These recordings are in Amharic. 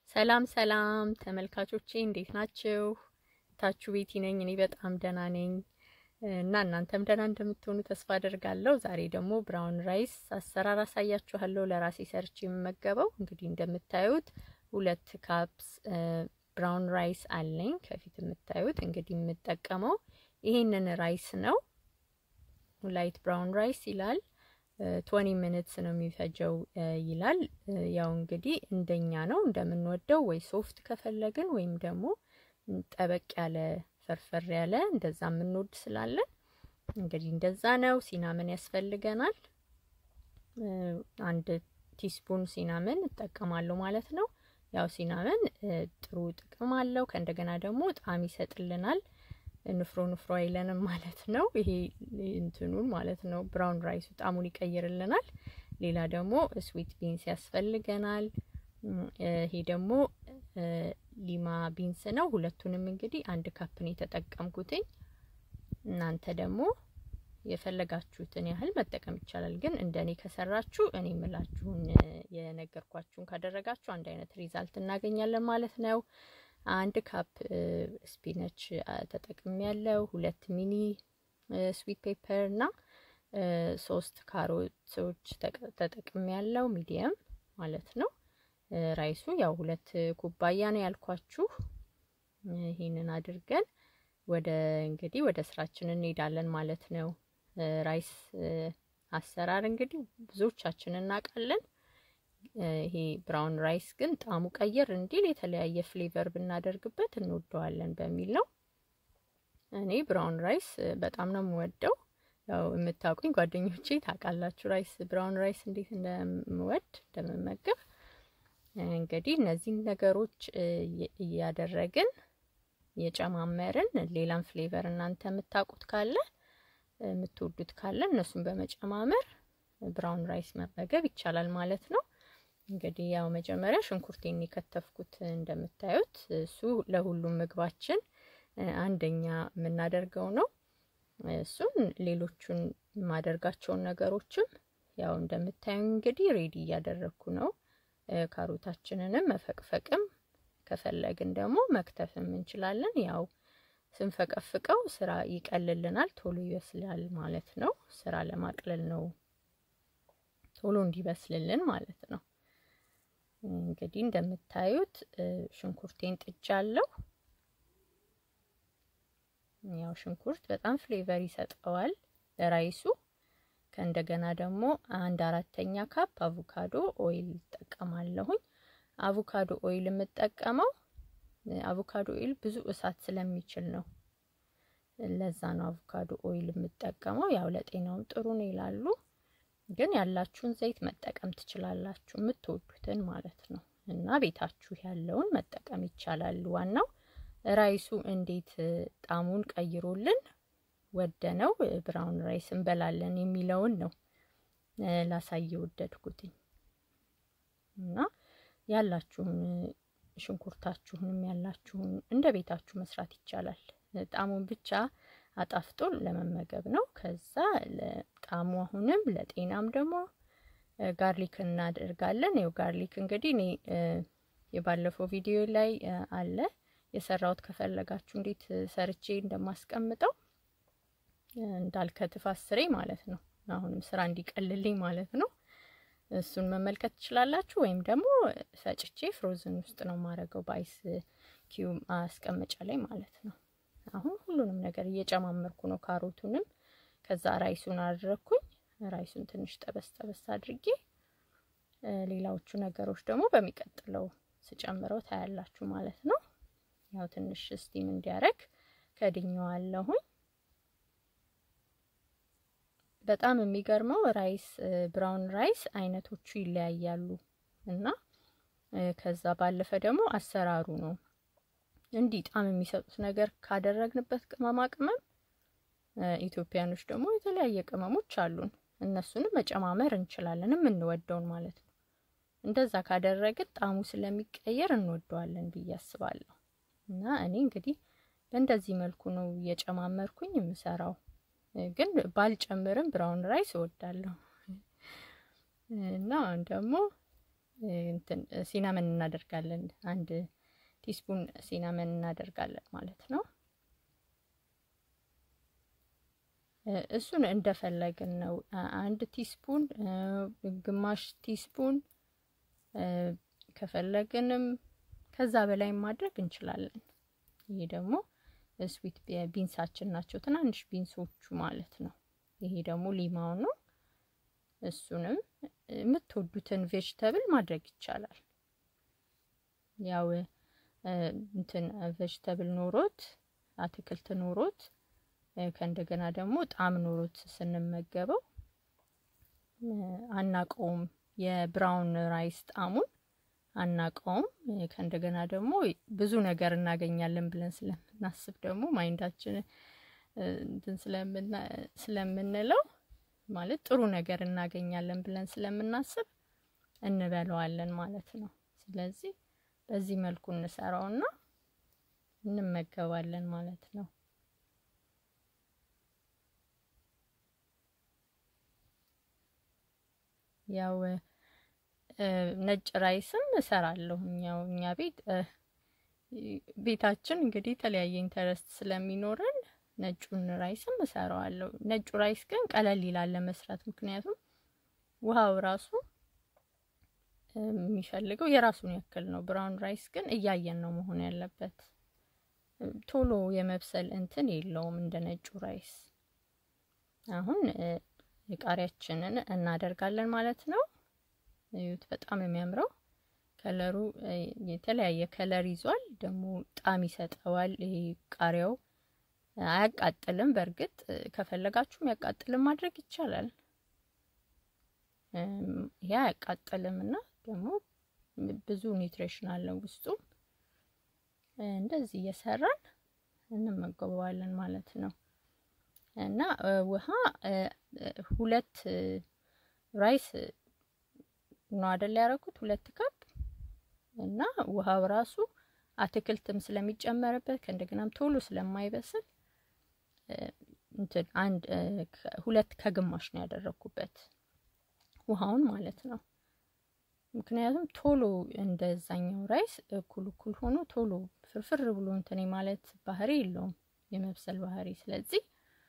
ሰላም ሰላም ተመልካቾቼ እንዴት ናችሁ? ታችሁ ቤቲ ነኝ። እኔ በጣም ደህና ነኝ እና እናንተም ደህና እንደምትሆኑ ተስፋ አደርጋለሁ። ዛሬ ደግሞ ብራውን ራይስ አሰራር አሳያችኋለሁ። ለራሴ ሰርች የምመገበው እንግዲህ እንደምታዩት ሁለት ካፕስ ብራውን ራይስ አለኝ። ከፊት የምታዩት እንግዲህ የምጠቀመው ይሄንን ራይስ ነው። ላይት ብራውን ራይስ ይላል። ትወኒ ሚኒትስ ነው የሚፈጀው ይላል። ያው እንግዲህ እንደኛ ነው እንደምንወደው፣ ወይ ሶፍት ከፈለግን ወይም ደግሞ ጠበቅ ያለ ፈርፈር ያለ እንደዛ የምንወድ ስላለን እንግዲህ እንደዛ ነው። ሲናምን ያስፈልገናል። አንድ ቲስፑን ሲናምን እጠቀማለሁ ማለት ነው። ያው ሲናምን ጥሩ ጥቅም አለው። ከእንደገና ደግሞ ጣዕም ይሰጥልናል። ንፍሮ ንፍሮ አይለንም ማለት ነው። ይሄ እንትኑን ማለት ነው ብራውን ራይሱ ጣዕሙን ይቀይርልናል። ሌላ ደግሞ ስዊት ቢንስ ያስፈልገናል። ይሄ ደግሞ ሊማ ቢንስ ነው። ሁለቱንም እንግዲህ አንድ ካፕ ነው የተጠቀምኩትኝ። እናንተ ደግሞ የፈለጋችሁትን ያህል መጠቀም ይቻላል። ግን እንደኔ ከሰራችሁ እኔ የምላችሁን የነገርኳችሁን ካደረጋችሁ አንድ አይነት ሪዛልት እናገኛለን ማለት ነው። አንድ ካፕ ስፒነች ተጠቅም ያለው ሁለት ሚኒ ስዊት ፔፐር እና ሶስት ካሮቶች ተጠቅም ያለው ሚዲየም ማለት ነው። ራይሱ ያው ሁለት ኩባያ ነው ያልኳችሁ። ይህንን አድርገን ወደ እንግዲህ ወደ ስራችን እንሄዳለን ማለት ነው። ራይስ አሰራር እንግዲህ ብዙዎቻችን እናውቃለን። ይሄ ብራውን ራይስ ግን ጣዕሙ ቀየር እንዲል የተለያየ ፍሌቨር ብናደርግበት እንወደዋለን በሚል ነው። እኔ ብራውን ራይስ በጣም ነው የምወደው። ያው የምታውቁኝ ጓደኞቼ ታውቃላችሁ ራይስ ብራውን ራይስ እንዴት እንደምወድ እንደምመገብ። እንግዲህ እነዚህን ነገሮች እያደረግን እየጨማመርን ሌላም ፍሌቨር እናንተ የምታውቁት ካለ የምትወዱት ካለ እነሱን በመጨማመር ብራውን ራይስ መመገብ ይቻላል ማለት ነው። እንግዲህ ያው መጀመሪያ ሽንኩርቴን የከተፍኩት እንደምታዩት እሱ ለሁሉም ምግባችን አንደኛ የምናደርገው ነው። እሱን ሌሎቹን የማደርጋቸውን ነገሮችም ያው እንደምታዩ እንግዲህ ሬዲ እያደረግኩ ነው። ካሮታችንንም መፈቅፈቅም ከፈለግን ደግሞ መክተፍም እንችላለን። ያው ስንፈቀፍቀው ስራ ይቀልልናል፣ ቶሎ ይበስላል ማለት ነው። ስራ ለማቅለል ነው ቶሎ እንዲበስልልን ማለት ነው። እንግዲህ እንደምታዩት ሽንኩርቴን ጥጃለሁ። ያው ሽንኩርት በጣም ፍሌቨር ይሰጠዋል ለራይሱ። ከእንደገና ደግሞ አንድ አራተኛ ካፕ አቮካዶ ኦይል እጠቀማለሁኝ። አቮካዶ ኦይል የምጠቀመው አቮካዶ ኦይል ብዙ እሳት ስለሚችል ነው። ለዛ ነው አቮካዶ ኦይል የምጠቀመው። ያው ለጤናውም ጥሩ ነው ይላሉ። ግን ያላችሁን ዘይት መጠቀም ትችላላችሁ፣ የምትወዱትን ማለት ነው። እና ቤታችሁ ያለውን መጠቀም ይቻላል። ዋናው ራይሱ እንዴት ጣዕሙን ቀይሮልን ወደነው ብራውን ራይስ እንበላለን የሚለውን ነው ላሳየ ወደድኩትኝ። እና ያላችሁን ሽንኩርታችሁንም ያላችሁን እንደ ቤታችሁ መስራት ይቻላል። ጣዕሙን ብቻ አጣፍጦ ለመመገብ ነው። ከዛ ጣዕሙ አሁንም ለጤናም ደግሞ ጋርሊክ እናደርጋለን። ይኸው ጋርሊክ እንግዲህ እኔ የባለፈው ቪዲዮ ላይ አለ የሰራሁት ከፈለጋችሁ እንዴት ሰርቼ እንደማስቀምጠው እንዳልከትፍ አስሬ ማለት ነው። አሁንም ስራ እንዲቀልልኝ ማለት ነው። እሱን መመልከት ትችላላችሁ። ወይም ደግሞ ፈጭቼ ፍሮዝን ውስጥ ነው የማደርገው በአይስ ኪዩብ ማስቀመጫ ላይ ማለት ነው። አሁን ሁሉንም ነገር እየጨማመርኩ ነው። ካሮቱንም ከዛ ራይሱን አድረኩኝ። ራይሱን ትንሽ ጠበስ ጠበስ አድርጌ ሌላዎቹ ነገሮች ደግሞ በሚቀጥለው ስጨምረው ታያላችሁ ማለት ነው። ያው ትንሽ ስቲም እንዲያረግ ከድኘዋለሁኝ። በጣም የሚገርመው ራይስ ብራውን ራይስ አይነቶቹ ይለያያሉ እና ከዛ ባለፈ ደግሞ አሰራሩ ነው እንዲህ ጣም የሚሰጡት ነገር ካደረግንበት ቅመማ ቅመም ኢትዮጵያኖች ደግሞ የተለያየ ቅመሞች አሉን። እነሱንም መጨማመር እንችላለን የምንወደውን ማለት ነው። እንደዛ ካደረግን ጣዕሙ ስለሚቀየር እንወደዋለን ብዬ አስባለሁ። እና እኔ እንግዲህ በእንደዚህ መልኩ ነው እየጨማመርኩኝ የምሰራው። ግን ባልጨምርም ብራውን ራይስ እወዳለሁ እና ደግሞ እንትን ሲናመን እናደርጋለን። አንድ ቲስፑን ሲናመን እናደርጋለን ማለት ነው። እሱን እንደፈለግን ነው። አንድ ቲስፑን፣ ግማሽ ቲስፑን ከፈለግንም ከዛ በላይ ማድረግ እንችላለን። ይሄ ደግሞ ስዊት ቢንሳችን ናቸው፣ ትናንሽ ቢንሶቹ ማለት ነው። ይሄ ደግሞ ሊማው ነው። እሱንም የምትወዱትን ቬጅተብል ማድረግ ይቻላል። ያው እንትን ቬጅተብል ኖሮት አትክልት ኖሮት ከእንደገና ደግሞ ጣዕም ኖሮት ስንመገበው አናቀውም። የብራውን ራይስ ጣዕሙን አናቀውም። ከእንደገና ደግሞ ብዙ ነገር እናገኛለን ብለን ስለምናስብ ደግሞ ማይንዳችን እንትን ስለምንለው ማለት ጥሩ ነገር እናገኛለን ብለን ስለምናስብ እንበለዋለን ማለት ነው። ስለዚህ በዚህ መልኩ እንሰራውና እንመገባለን ማለት ነው። ያው ነጭ ራይስም እሰራለሁ። ያው እኛ ቤት ቤታችን እንግዲህ የተለያየ ኢንተረስት ስለሚኖረን ነጩን ራይስም እሰራዋለሁ። ነጩ ራይስ ግን ቀለል ይላል ለመስራት፣ ምክንያቱም ውሃው ራሱ የሚፈልገው የራሱን ያክል ነው። ብራውን ራይስ ግን እያየን ነው መሆን ያለበት። ቶሎ የመብሰል እንትን የለውም እንደ ነጩ ራይስ። አሁን ቃሪያችንን እናደርጋለን ማለት ነው። እዩት፣ በጣም የሚያምረው ከለሩ የተለያየ ከለር ይዟል። ደግሞ ጣዕም ይሰጠዋል። ይሄ ቃሪያው አያቃጥልም። በእርግጥ ከፈለጋችሁም ያቃጥልም ማድረግ ይቻላል። ይሄ አያቃጥልም እና ደግሞ ብዙ ኒውትሪሽን አለው ውስጡ። እንደዚህ እየሰራን እንመገበዋለን ማለት ነው። እና ውሃ ሁለት ራይስ ነው አይደል ያደረኩት፣ ሁለት ካፕ እና ውሃው ራሱ አትክልትም ስለሚጨመርበት ከእንደገናም ቶሎ ስለማይበስል እንትን አንድ ሁለት ከግማሽ ነው ያደረኩበት ውሃውን ማለት ነው። ምክንያቱም ቶሎ እንደዛኛው ራይስ እኩል እኩል ሆኖ ቶሎ ፍርፍር ብሎ እንትን ማለት ባህሪ የለውም የመብሰል ባህሪ። ስለዚህ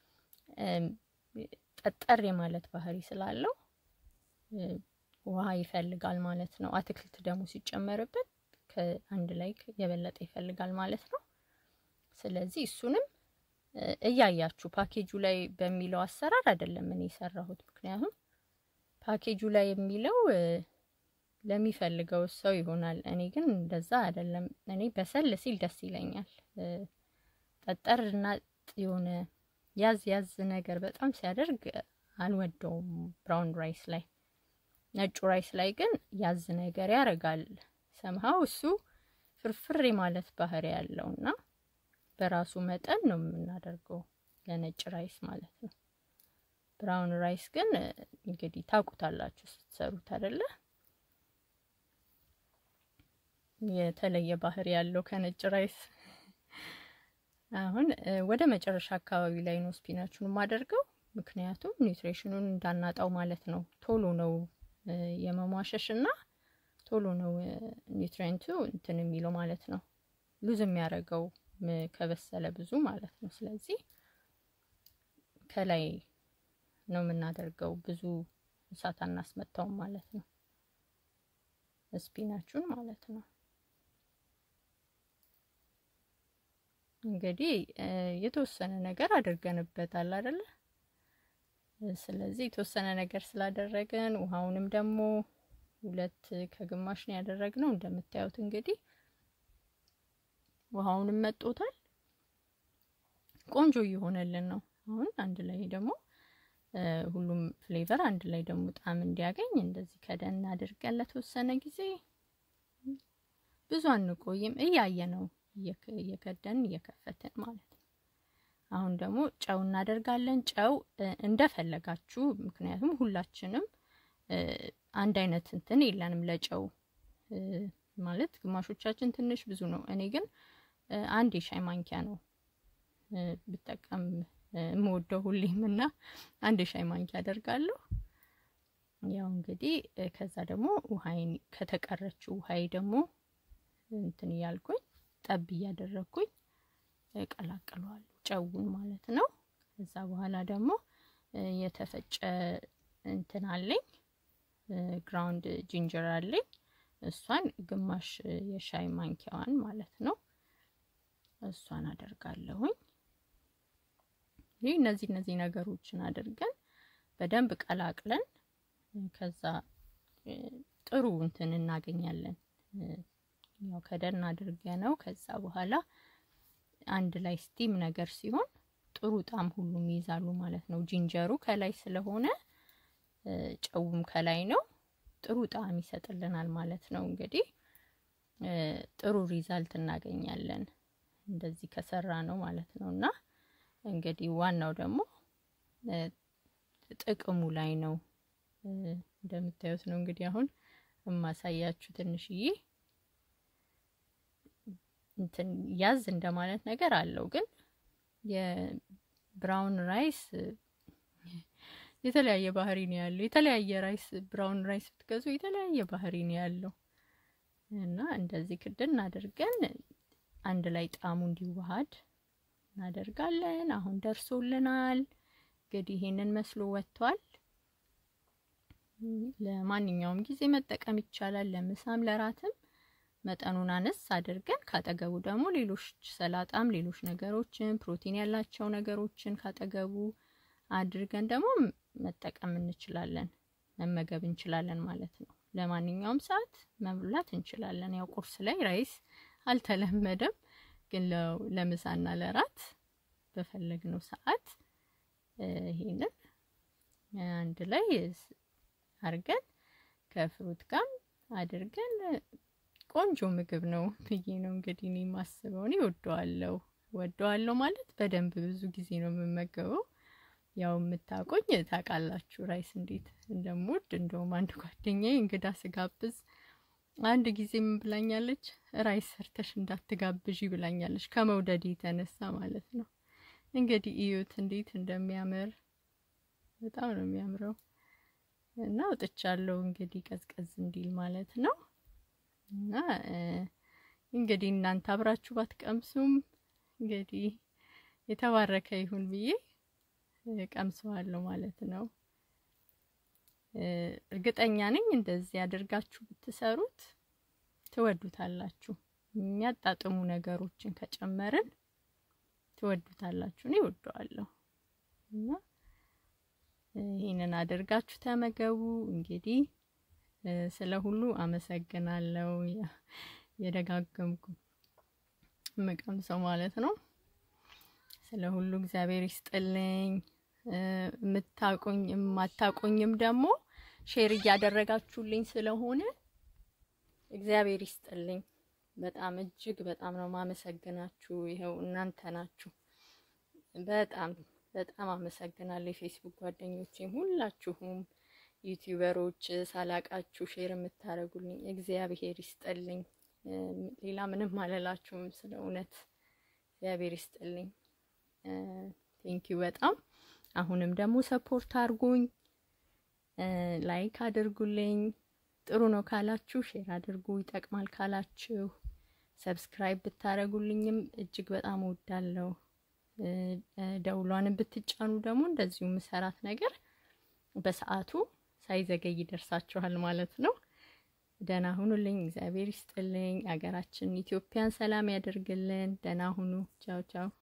ጠጠር የማለት ባህሪ ስላለው ውሃ ይፈልጋል ማለት ነው። አትክልት ደግሞ ሲጨመርበት ከአንድ ላይ የበለጠ ይፈልጋል ማለት ነው። ስለዚህ እሱንም እያያችሁ ፓኬጁ ላይ በሚለው አሰራር አይደለም እኔ የሰራሁት። ምክንያቱም ፓኬጁ ላይ የሚለው ለሚፈልገው ሰው ይሆናል። እኔ ግን እንደዛ አይደለም። እኔ በሰል ሲል ደስ ይለኛል። ጠጠር እና የሆነ ያዝ ያዝ ነገር በጣም ሲያደርግ አልወደውም ብራውን ራይስ ላይ። ነጩ ራይስ ላይ ግን ያዝ ነገር ያደርጋል። ሰምሃው እሱ ፍርፍሬ ማለት ባህሪ ያለው እና በራሱ መጠን ነው የምናደርገው ለነጭ ራይስ ማለት ነው። ብራውን ራይስ ግን እንግዲህ ታውቁታላችሁ ስትሰሩት አይደለ? የተለየ ባህሪ ያለው ከነጭ ራይስ። አሁን ወደ መጨረሻ አካባቢ ላይ ነው ስፒናቹን የማደርገው፣ ምክንያቱም ኒውትሪሽኑን እንዳናጣው ማለት ነው። ቶሎ ነው የመሟሸሽ እና ቶሎ ነው ኒውትሪንቱ እንትን የሚለው ማለት ነው፣ ሉዝ የሚያደርገው ከበሰለ ብዙ ማለት ነው። ስለዚህ ከላይ ነው የምናደርገው፣ ብዙ እሳት አናስመታውም ማለት ነው፣ ስፒናቹን ማለት ነው። እንግዲህ የተወሰነ ነገር አድርገንበታል አይደለ? ስለዚህ የተወሰነ ነገር ስላደረግን ውሃውንም ደግሞ ሁለት ከግማሽ ነው ያደረግነው። እንደምታዩት እንግዲህ ውሃውንም መጦታል። ቆንጆ እየሆነልን ነው። አሁን አንድ ላይ ደግሞ ሁሉም ፍሌቨር አንድ ላይ ደግሞ ጣዕም እንዲያገኝ እንደዚህ ከደን አድርገን ለተወሰነ ጊዜ ብዙ አንቆይም፣ እያየ ነው እየከደን እየከፈትን ማለት ነው። አሁን ደግሞ ጨው እናደርጋለን። ጨው እንደፈለጋችሁ፣ ምክንያቱም ሁላችንም አንድ አይነት እንትን የለንም ለጨው ማለት ግማሾቻችን ትንሽ ብዙ ነው። እኔ ግን አንድ የሻይ ማንኪያ ነው ብጠቀም የምወደው ሁሌም እና አንድ የሻይ ማንኪያ አደርጋለሁ። ያው እንግዲህ ከዛ ደግሞ ውሃይን ከተቀረችው ውሃይ ደግሞ እንትን እያልኩኝ ጠብ እያደረግኩኝ እቀላቅለዋለሁ ጨውን ማለት ነው። ከዛ በኋላ ደግሞ የተፈጨ እንትን አለኝ ግራውንድ ጂንጀር አለኝ እሷን ግማሽ የሻይ ማንኪያዋን ማለት ነው እሷን አደርጋለሁኝ። ይህ እነዚህ እነዚህ ነገሮችን አድርገን በደንብ ቀላቅለን ከዛ ጥሩ እንትን እናገኛለን። ያው ከደን አድርገ ነው ከዛ በኋላ አንድ ላይ ስቲም ነገር ሲሆን ጥሩ ጣም ሁሉም ይይዛሉ ማለት ነው። ጂንጀሩ ከላይ ስለሆነ ጨውም ከላይ ነው። ጥሩ ጣዕም ይሰጥልናል ማለት ነው። እንግዲህ ጥሩ ሪዛልት እናገኛለን እንደዚህ ከሰራ ነው ማለት ነው። እና እንግዲህ ዋናው ደግሞ ጥቅሙ ላይ ነው። እንደምታዩት ነው እንግዲህ አሁን የማሳያችሁ ትንሽዬ እንትን ያዝ እንደማለት ነገር አለው። ግን የብራውን ራይስ የተለያየ ባህሪ ነው ያለው። የተለያየ ራይስ ብራውን ራይስ ብትገዙ የተለያየ ባህሪ ነው ያለው እና እንደዚህ ክድን አድርገን አንድ ላይ ጣዕሙ እንዲዋሃድ እናደርጋለን። አሁን ደርሶልናል። እንግዲህ ይሄንን መስሎ ወጥቷል። ለማንኛውም ጊዜ መጠቀም ይቻላል። ለምሳም ለራትም መጠኑን አነስ አድርገን ካጠገቡ ደግሞ ሌሎች ሰላጣም ሌሎች ነገሮችን ፕሮቲን ያላቸው ነገሮችን ካጠገቡ አድርገን ደግሞ መጠቀም እንችላለን፣ መመገብ እንችላለን ማለት ነው። ለማንኛውም ሰዓት መብላት እንችላለን። ያው ቁርስ ላይ ራይስ አልተለመደም፣ ግን ለምሳና ለራት በፈለግነው ሰዓት ይሄንን አንድ ላይ አድርገን ከፍሩት ጋር አድርገን ቆንጆ ምግብ ነው ብዬ ነው እንግዲህ እኔ የማስበው። እኔ ወደዋለሁ ወደዋለሁ ማለት በደንብ ብዙ ጊዜ ነው የምመገበው። ያው የምታቆኝ ታውቃላችሁ ራይስ እንዴት እንደምወድ። እንደውም አንድ ጓደኛዬ እንግዳ ስጋብዝ አንድ ጊዜ ምን ብላኛለች? ራይስ ሰርተሽ እንዳትጋብዥ ብላኛለች፣ ከመውደድ የተነሳ ማለት ነው። እንግዲህ እዩት እንዴት እንደሚያምር በጣም ነው የሚያምረው። እና ወጥቻለሁ እንግዲህ ቀዝቀዝ እንዲል ማለት ነው። እና እንግዲህ እናንተ አብራችሁ ባትቀምሱም እንግዲህ የተባረከ ይሁን ብዬ ቀምሰዋለሁ ማለት ነው። እርግጠኛ ነኝ እንደዚህ አድርጋችሁ ብትሰሩት ትወዱታላችሁ። የሚያጣጥሙ ነገሮችን ከጨመርን ትወዱታላችሁ። እኔ እወደዋለሁ እና ይህንን አድርጋችሁ ተመገቡ። እንግዲህ ስለ ሁሉ አመሰግናለሁ። የደጋገምኩ የምቀምሰው ማለት ነው። ስለ ሁሉ እግዚአብሔር ይስጥልኝ። የምታቁኝ የማታቁኝም ደግሞ ሼር እያደረጋችሁልኝ ስለሆነ እግዚአብሔር ይስጥልኝ። በጣም እጅግ በጣም ነው ማመሰግናችሁ። ይኸው እናንተ ናችሁ። በጣም በጣም አመሰግናለሁ። የፌስቡክ ጓደኞቼም ሁላችሁም ዩቲዩበሮች ሳላቃችሁ ሼር የምታደርጉልኝ እግዚአብሔር ይስጥልኝ። ሌላ ምንም አልላችሁም። ስለ እውነት እግዚአብሔር ይስጥልኝ። ቴንኪዩ በጣም አሁንም ደግሞ ሰፖርት አድርጉኝ፣ ላይክ አድርጉልኝ። ጥሩ ነው ካላችሁ ሼር አድርጉ፣ ይጠቅማል ካላችሁ ሰብስክራይብ ብታደርጉልኝም እጅግ በጣም እወዳለሁ። ደውሏንም ብትጫኑ ደግሞ እንደዚሁ ምሰራት ነገር በሰዓቱ ሳይዘገይ ይደርሳችኋል ማለት ነው። ደህና ሁኑልኝ። እግዚአብሔር ይስጥልኝ። ሀገራችን ኢትዮጵያን ሰላም ያደርግልን። ደህና ሁኑ። ቻው ቻው